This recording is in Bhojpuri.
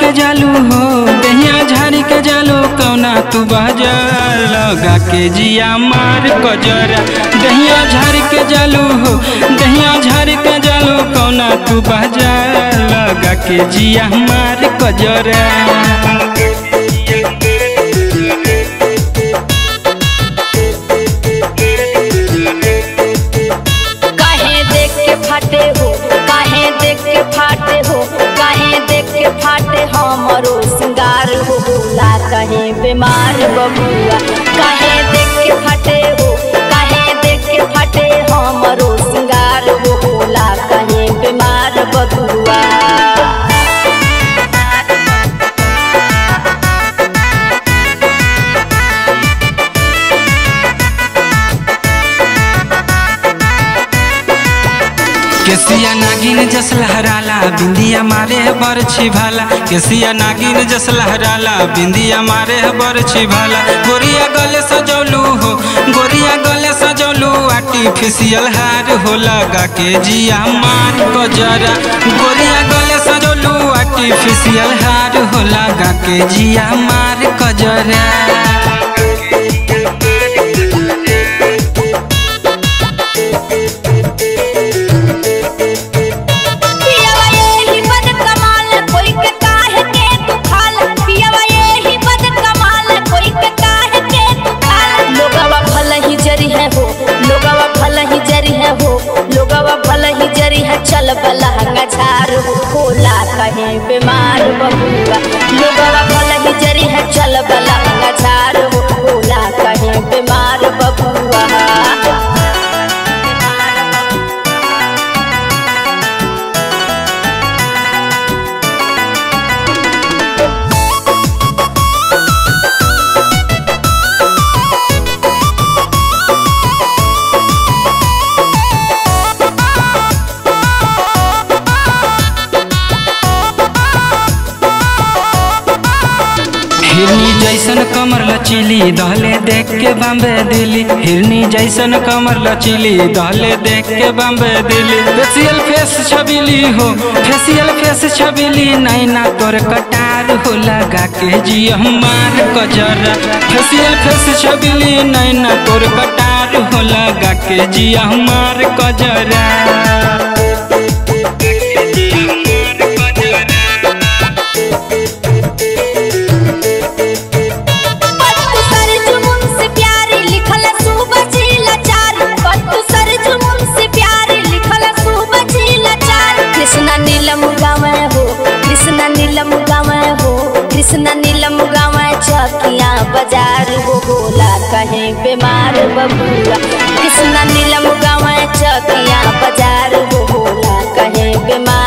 के जालू हो दहिया झाड़ी के जालू कौना तू बाजार लगा के जिया मार कजरा दहिया झाड़ी के जालू हो दहिया झाड़ी के जालू कौना तू बाजार लगा के जिया मार कजरा काहे देख के फाटे हो काहे देख के फाटे हो काहे देख के फाटे हमरो सिंगार हो बोला कहे बीमार बबुआ काहे देख के फाटे हो काहे देख के फाटे हमरो सिंगार हो बोला कहे बीमार बबुआ केसिया नागिन जस लहराला बिंदिया मारे बरछी भाला केसिया नागिन जस लहराला बिंदिया मारे बरछी भाला गोरिया गले सजौलू हो गोरिया गले सजौलू आर्टिफिशियल हार हो लगा के जिया मार कजरा गोरिया गले सजौलू आर्टिफिशियल हार हो लगा के जिया मार कजरा पियवा यही बद कमाल कोई के काहे के तू खाल पियवा यही बद कमाल कोई के काहे के तू खाल लोगवा भल ही जरी है हो लोगवा भल ही जरी है हो लोगवा भल ही जरी है चल बलहंगा झार हो कोला कहे बीमार बबुआ लोगवा भल ही जरी है चल बलहंगा झार हो कोला कहे बीमार बबुआ हिरनी जैसन कमर लचीली दहले देख के बम्बे दिली हिरनी जैसन कमर लचीली दहले देख के बम्बे दिली फेसियल फेस छबीली हो फेसियल फेस छबीली नैना तोर कटार हो लगा के जी हमार कजरा फेसियल फेस छबीली नैना तोर कटार हो लगा के जी हमार कजरा पत्तू सर जुमुन से प्यारी लिखल सुबह झीला चार पत्तू सर जुमुन से प्यारी लिखल सुबह झीला चार कृष्णा नीलम गावे हो कृष्णा नीलम गावे हो कृष्णा नीलम गावे चौकिया बाजार हो बोला कहे बीमार बबुआ कृष्णा नीलम गावे चौकिया बाजार हो बोला कहे बीमार